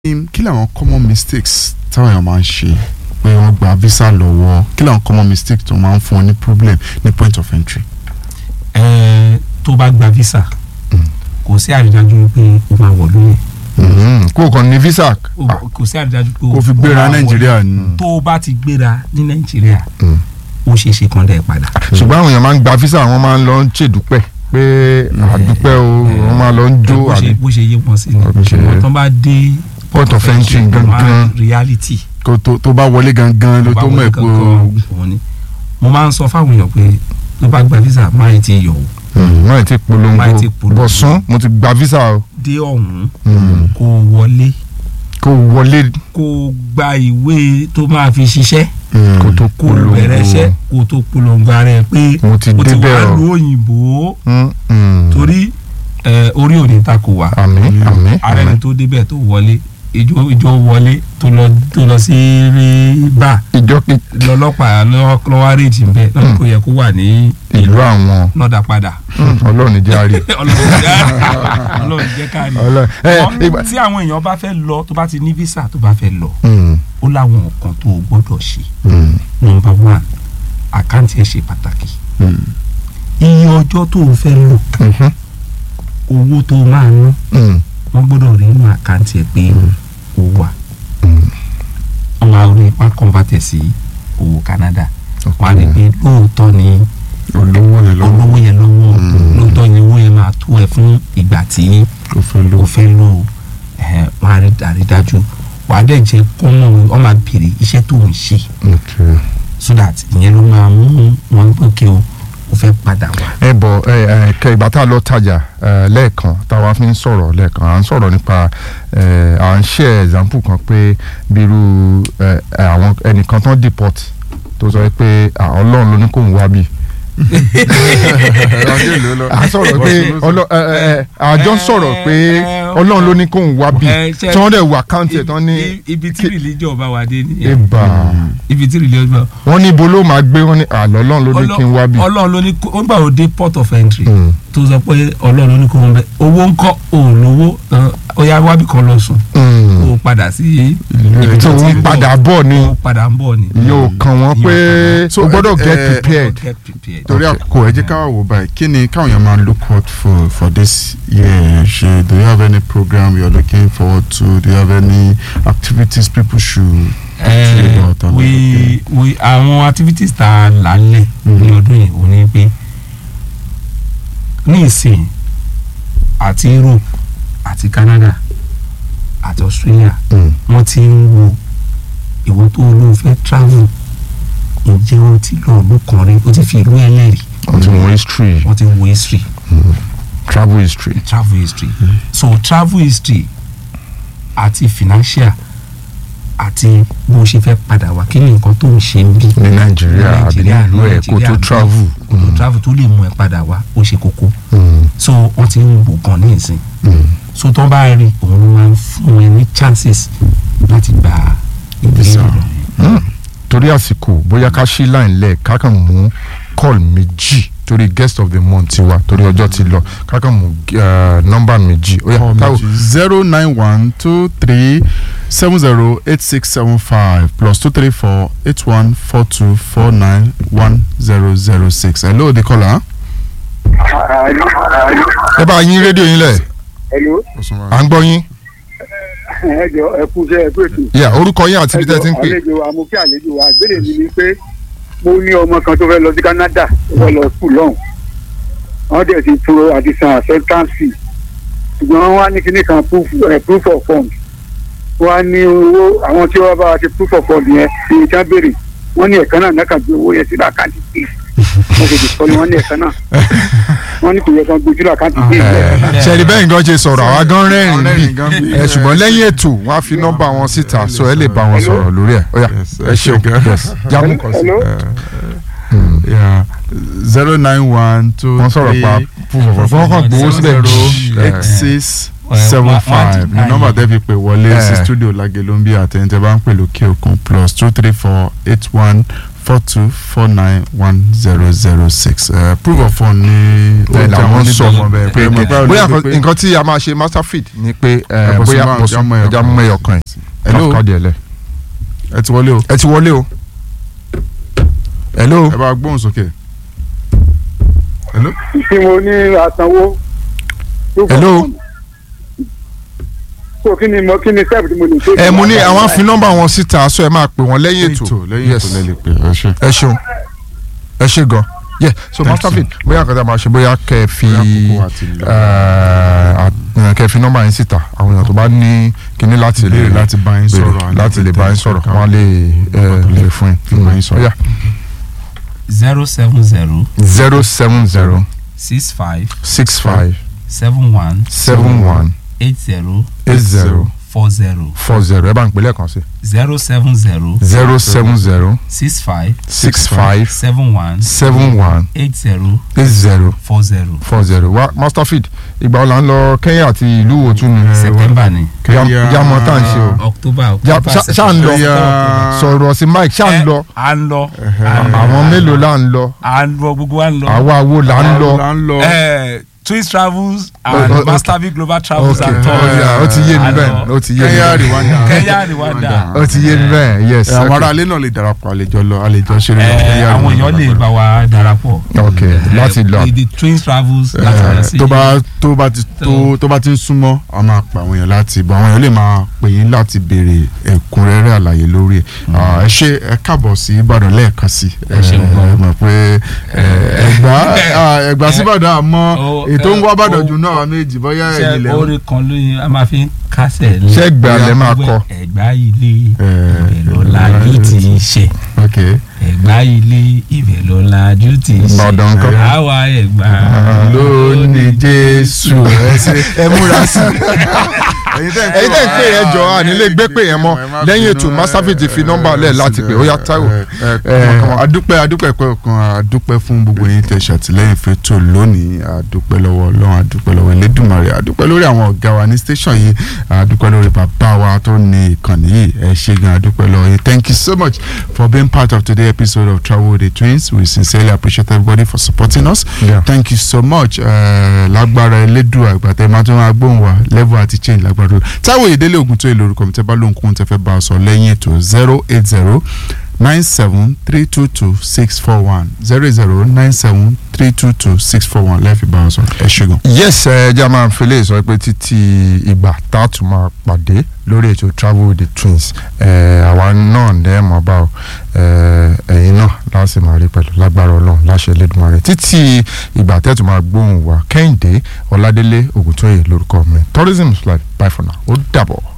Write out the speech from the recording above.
kí làwọn common mistakes táwọn èèyàn máa ń ṣe pé wọ́n gba visa lọ́wọ́ kí làwọn common mistakes tó máa ń fún wọn ní problem ní point of entry. ẹ tó bá gba visa kò sí àrídájú pé o máa wọ̀ lóyè kó o kàn ní visa. O- kò sí àrídájú pé o kó fi o gbéra máa wọ̀ nàìjíríà ni. tó o bá ti gbéra ní nàìjíríà ó ṣeé ṣe kàn dẹ̀ padà. ṣùgbọ́n àwọn èèyàn máa ń gba visa wọ́n máa ń lọ ń ṣèdúpẹ́ pé àdúpẹ́ o wọ́n máa lọ ń jó bó ṣe àbí bó ṣe yé wọn sí ni Ok. ṣùgbọ́n tó bá dé Port of entry wọ́n á gangan. reality kó tó tó bá wọlé gangan ló bá tó mọ̀ wọlé ẹ́ pé kankan òun ni mo máa ń sọ fáwọn èèyàn pé tó bá gba visa máa ti yọ̀ o wọ́n ti polongo Wọ́n ti polongo. bọ̀sán mo ti gba visa o dé ọ̀hún Mm. kó o wọlé kó o wọlé kó o gba ìwé tó máa fi ṣiṣẹ́ kó tó kó o polongo bẹ̀rẹ̀ iṣẹ́ kó o tó polongo ara ẹ pé mo ti o ti débẹ̀ wà o lu òyìnbó Mm, mm. torí ẹ, orí ò ní takò wá àmín àmín ara ẹni àmín tó débẹ̀ tó wọlé ìjọ ìjọ wọlé tó lọ tó lọ sí rí bá ìjọ kí lọ́lọ́pàá lọ́wọ́ àrèjì ń bẹ lọ́dún kò yẹ kó wà ní ìlú àwọn lọ́dà padà Mm, ọlọ́run ní jẹ́ àárẹ̀ ọlọ́run jẹ́ ọlọ́run jẹ́ káàrí. Ọlọ́run ẹ Wọ́n- ìgbà tí àwọn èèyàn bá fẹ́ lọ tó bá ti ní visa tó bá fẹ́ lọ Mm, ó láwọn nǹkan tó o gbọ́dọ̀ ṣe mm, number one àkáǹtì ẹ̀ ṣe pàtàkì Mm. iye ọjọ́ tó o fẹ́ lò mhm, owó tó o máa ná mm, wọ́n gbọ́dọ̀ rí inú àkáǹtì ẹ̀ pé o wà mm. wọ́n máa rí wọ́n á convert ẹ̀ sí owó Canada wọ́n á rí Ok. pé lóòótọ́ ni olówó yẹn lọ́wọ́ olówó yẹn lọ́wọ́ Mm. lóòótọ́ ni owó yẹn máa tó ẹ fún ìgbà tí kò fẹ́ lò. o fẹ́ lò ó ẹ̀hẹ́n, wọ́n á rí àrídájú wà á dẹ̀ jẹ́ kọ́nà wọ́n máa béèrè iṣẹ́ tó ń ṣe ok. so that ìyẹn ló máa mú wọn pé kí o o fẹ́ padà wá. ẹ bọ ẹ ẹ kẹ ìgbà tá a lọ tajà ẹ lẹ́ẹ̀kan táwa fi ń sọ̀rọ̀ lẹ́ẹ̀kan à ń sọ̀rọ̀ nípa ẹ à ń ṣe example kan pé bírú ẹ ẹ, àwọn ẹnìkan tán deport tó sọ pé à, Ọlọ́run ló ní kó ń wá bí. à ń sọ̀rọ̀ pé ọlọ ẹ ẹ ẹ àjọ ń sọ̀rọ̀ pé Ọlọ́run ló ní kó ń wá bí Ẹ, ṣe- tí wọ́n dẹ̀ wọ àkáǹtì ẹ̀ tán ní I- ibi tí religion bá wà dé nìyẹn ibà ibi tí religion bá wọ́n ní ibo ló máa gbé wọ́n ní àlọ́ Ọlọ́run ló ní kí n wá bí. Ọlọ́run ló ní kó ó gbà ó dé port of entry Mm. tó sọ pé Ọlọ́run ló ní kó wọn bẹ owó ńkọ́ òun lówó ó yá wábì kan lọ sùn Mm. kó o padà sí ibi tí wọ́n padà bọ̀ ni kó o padà ń bọ̀ ni. yóò kàn wọ́n pé So, o gbọ́dọ̀ ẹ- get ẹ- prepared. Get prepared. torí àkókò ẹ jẹ́ ká wò báyìí kí ni káwọn èèyàn máa look out for for this year ṣe do you have any program you are looking forward to do you have any activities people should Eh, think about and we we àwọn activities tá a là ń lẹ̀ ní ọdún yìí ò ní pé ní ìsìn àti Europe àti Canada àti Australia Mm. wọ́n ti ń wo ìwọ tó ló fẹ́ travel ǹjẹ́ o ti lọ ìlú kan rí o ti fi ìlú ẹlẹ́rìí wọ́n ti wọ history wọ́n ti wo history travel history. travel history so travel history àti financial àti bó o ṣe fẹ́ padà wá kí ni nǹkan tó ń ṣe ń bí ní nàìjíríà àbí Nàìjíríà, nílùú ẹ̀ kó tó Nàìjíríà, travel. kó tó travel tó lè mú ẹ padà wá ó ṣe kókó Mm, so wọ́n ti ń wò gan ní ìsìn mm. so tó bá rí òun ló máa ń fún ẹ ní chances láti gba ìgbésẹ̀ lọ. Mm. torí àsìkò bóyá ká ṣí line lẹ̀ ká kàn mú call méjì torí guest of the month ti wa torí ọjọ́ ti lọ ká kàn mú uh, nọ́mbà méjì ó yá káwọ zero nine one two three seven zero eight six seven five plus two three four eight one four two four nine one zero zero six hello the caller. ẹ bá yín rédíò yín lẹ̀ Hello, à ń gbọ́ yín ẹ jọ ẹ kú iṣẹ́ ẹ kú ètò. yà orúkọ yín àti ibi tẹ́ ẹ ti ń pè àlejò wa mo kí àlejò wa ìbéèrè mi ni pé mo ní ọmọ kan tó fẹ́ lọ sí Canada tó fẹ́ lọ skul lọ́hùn. wọ́n dẹ̀ ti pro àti san acceptance fee ṣùgbọ́n wọ́n wá ní kíní kan proof eh, proof of fund wọ́n á ní owó àwọn tí wọ́n bá wa ṣe proof of fund yẹn ní ìjà béèrè wọ́n ní ẹ̀kan náà náà kàn gbé owó yẹn sí àkáǹtì bíi wọ́n ṣe dìkọ́ ni wọ́n ní ẹ̀kan náà wọ́n ní kò yẹ kán gbé sí àkáǹtì bíi ṣẹ́ni bẹ́ẹ̀ gan ṣe sọ̀rọ̀ àwa gan rẹ́rìn Rẹ́rìn gan bí bí. ẹ ṣùgbọ́n lẹ́yìn ètò wọ́n á fi nọ́mbà wọn síta so ẹ lè bá wọn sọ̀rọ̀ lórí ẹ̀ ó yá Yes, ẹ ṣeun okay. yes jámù kan sí. Hello? yeah zero nine one two wọ́n sọ̀rọ̀ pa fúnfọ̀fọ̀ fún ọkàn gbowó síbẹ̀ zero jù. eight six Eh, seven one- one five to ní nine. nọ́mbà tẹ́ fi pè wọlé sí Eh. studio Lágelú ń bí àtẹ̀yìntẹ́ bá ń pè lókè òkun plus two three four eight one four two four nine one zero zero six proof of fund ní bẹ́ẹ̀ làwọn sọ bẹ́ẹ̀ pé pé bóyá nǹkan tí a máa ṣe master feed ni pé eh, Ẹ̀bùn bóyá sí máa- mo sún ẹja ẹja mú mú ẹyọ kan ẹ̀ hello káàdì ẹ̀ lẹ̀. ẹ ti wọlé o ẹ ti wọlé o. hello. ẹ bá gbóhùn sókè. hello tí mo ní àsanwó. Hello. so kí ni mo kí ni step tí mo lè ṣe. ẹ mo ní àwọn fi nọ́mbà wọn síta aṣọ ẹ máa pè wọ́n lẹ́yìn ètò lẹ́yìn Yes. ètò lẹ́lẹ̀ pé ẹ ṣe. ẹ ṣeun ẹ ṣe gan yeah so Thank master you. feed bóyá nǹkan tí a máa ṣe bóyá kẹ́ ẹ fi Bóyá àkókò àti lọ. eh, à- kẹ́ ẹ fi nọ́mbà yín síta àwọn èèyàn tó bá ní kíní láti lè Ìbéèrè láti bá yín béèrè, sọ̀rọ̀, láti lè bá yín sọ̀rọ̀ kankan. wọ́n á lè eh, lè fún Fi bá yín yín. sọ̀rọ̀. Ó yá. zero seven zero zero seven zero six five six five seven one seven one eight zero eight zero four zero four zero ẹ bá ń pè lẹ́ẹ̀kan sí zero seven zero zero seven zero six five six five seven one seven one eight zero eight zero four zero four zero wa master feed ìgbà wo la ń lọ Kenya àti ìlú wo tún ni. september ni Ya- Kenya- ya mọ tá à ń ṣe o. october Ja- october ṣá- ṣá ń lọ Kenya- sọ̀rọ̀ sí mike ṣá ń lọ à ń lọ àwọn mélòó là ń lọ à ń lọ gbogbo wa ń lọ àwa wo là ń lọ. là ń lọ. Eh, twins travels Oh, and oh, masterville global travels ok and tours ó yá, ó ti yé mi À ń bẹ́ẹ̀ lọ. ó ti yé mi Kenya bẹ́ẹ̀ Rwanda. kenya rwanda ó ti yé mi bẹ́ẹ̀ yes Ẹ, àwọn ok. aráalé náà lè darapọ̀ àlejò lọ àlejò ṣeré lọ. Eh, Kenya àwọn Rwanda èèyàn lè bá wa darapọ̀ ok láti lọ the the twins travels láti lọ sí tó bá tó bá ti tó tó bá ti ń súnmọ́ a máa pa àwọn èèyàn láti bọ̀ àwọn èèyàn lè máa pè yín láti béèrè ẹ̀kúnrẹ́rẹ́ àlàyé lórí ẹ̀ Ah, ẹ ṣe ẹ káàbọ̀ sí Ìbàdàn lẹ́ẹ̀kan sí Ẹ ṣeun gan. ẹ mọ̀ pé ẹ, Ẹ̀gbá ah, Ẹ̀gbá sí Ìbàdàn àmọ́ Ó, ètò ń wá ẹ, Ìbàdàn ó, jù náà méjì bóyá ṣe ẹ̀yìn lẹ́wọ̀n. orin kan lóyún a máa fi ń kásẹ̀ lé ṣé gbà lẹ́ máa kọ ẹ̀gbá ilé Eh, ibẹ̀ ló lajú ti ń ṣe ok ẹ̀gbá ilé ibẹ̀ ló lajú ti ń ṣe Ìbàdàn ńkọ́? àwa ẹ̀gbá lónìí Jésù ẹ ṣe ẹ múra sí ẹ̀yin tẹ́ ẹ̀yin tẹ́ ń pè yẹn jọ à nílé gbé pè yẹn mọ́ lẹ́yìn ètò master feed ti fi nọ́mbà lẹ̀ láti pè ó yá Táíwò. adúpẹ́ adúpẹ́ pẹ́ kan adúpẹ́ fún gbogbo yín tẹ́ ṣàtìlẹ́yìn fẹ́tò lónìí adúpẹ́ lọ́wọ́ Ọlọ́run adúpẹ́ lọ́wọ́ Elédùmarè adúpẹ́ lórí àwọn ọ̀gá wa ní station yìí adúpẹ́ lórí bàbá wa tó ní ìkànnì yìí ẹ ṣé gan adúpẹ́ lọ́wọ́ yín thank you so much for being part of today's episode of Travel with the Twins we sincerely appreciate everybody for supporting us Yeah. thank you so much eh, lágbára Elédùà àgbàtẹ́ máa tún máa gbóhùn wa level àti change lágbára Ọlọ́run. Táíwò Ìdílé Ògùn tó èlò orúkọ mi tẹ́ bá lóhùn kóhun tẹ́ fẹ́ bá a sọ lẹ́yìn ètò zero eight zero nine seven three two two six four one zero zero nine seven three two two six four one lẹ́ẹ̀fi bá a sọ ẹ ṣé gan. yes ẹ jẹ́ máa fi lè sọ pé títí ìgbà tá a tún máa pàdé lórí ètò travel with the twins ẹ àwa náà ní ẹ̀ mọ́ bá o ẹ ẹ̀yin náà láti máa rí pẹ̀lú lágbára ọlọ́run láṣẹ Elédùmarè títí ìgbà tẹ́tù máa gbóhùn wa Kẹ́hìndé Ọládélé Ògùntóyè lórúkọ mi tourism is life bye for now ó dàbọ̀.